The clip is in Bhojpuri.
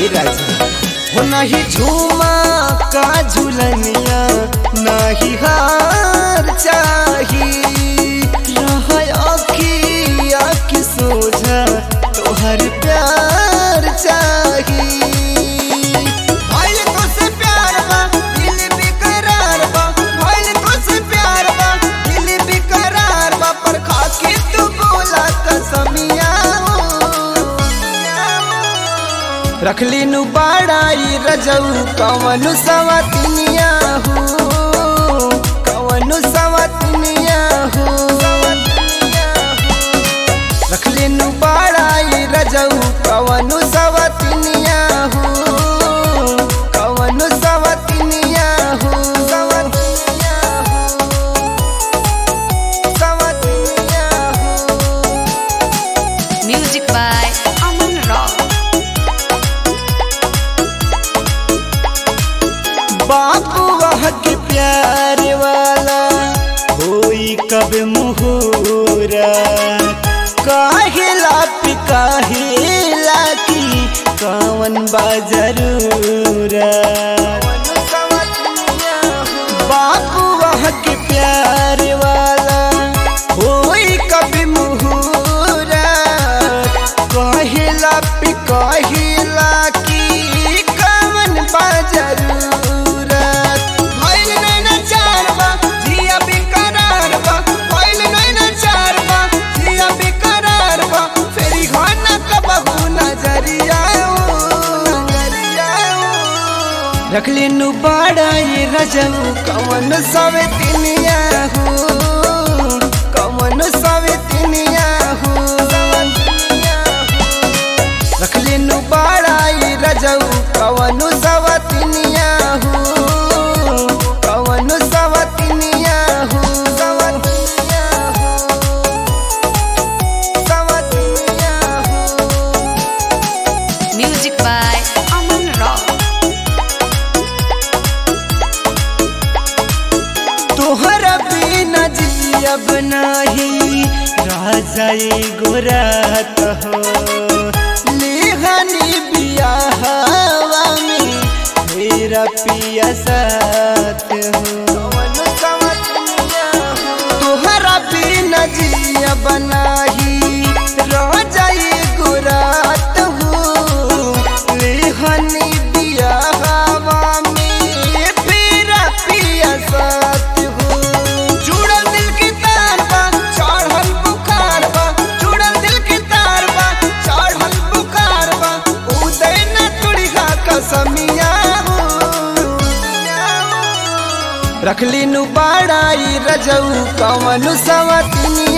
ए राजा हो नहीं झूमा का झूलनिया नहीं हार चाही रह अखिया की सोझा तोहर प्यार चाही भइल तोसे प्यार बा दिल बेकरार बा भइल तोसे प्यार बा दिल बेकरार बा पर खाके तू बोला कसमिया रखली नु बाड़ाई रजऊ कवनु सवतिनिया हो कवनु सवतिनिया हो रखली नु बाड़ाई रजऊ कवनु सवतिनिया हो कवनु सवतिनिया हो सवतिनिया हो सवतिनिया हो Music by Aman Rock. बापू वह के प्यार वाला होई कब मुहूरा काहेला पे काहेला की कवन बाजरूरा बापू वह के प्यार वाला होई कब मुहूरा काहेला पे काहेला की कवन बाजरूरा भइल नैना चार बा जिया बेकरार बा भइल नैना चार बा जिया बेकरार बा फेरी घना कबहू नजरिया रखली नु बाड़ाई रजऊ कवन सवे तिनिया हो कवन सवे तिनिया हो रखली नु बाड़ाई रजऊ कवनु सवतिनिया हो कवनु सवतिनिया हो सवतिनिया हो सवतिनिया हो Music by Aman Rock. तोहरा बिना जियब नाही राजा गोरात हो लेहनी बियाहवा में मेरा पिया साथ हो तोहरा बिना जियब नाही राजा गोरात हो लेहनी बियाहवा में मेरा पिया साथ हो जुड़ल दिल के तार बा चढ़ल बुखार बा जुड़ल दिल के तार बा चढ़ल बुखार बा उदय न तुड़िगा कसमिया रखली नु बाड़ाई रजऊ कवनु सवतिनिया